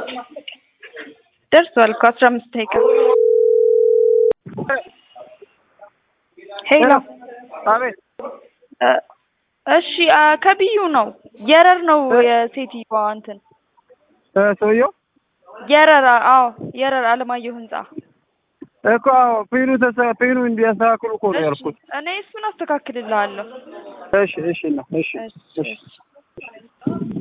ደርሷል እኮ አስራ አምስት ደቂቃ ሄሎ አቤት እ እሺ አ ከብዩ ነው የረር ነው የሴትዮዋ እንትን እ ሰውየው የረር አዎ የረር አለማየሁ ህንጻ እኮ አዎ ፒኑ ተሰ ፒኑ እንዲያስተካክሉ እኮ ነው እሺ ያልኩት። እኔ እሱን አስተካክልልሃለሁ እሺ እሺ ነው እሺ እሺ እሺ እሺ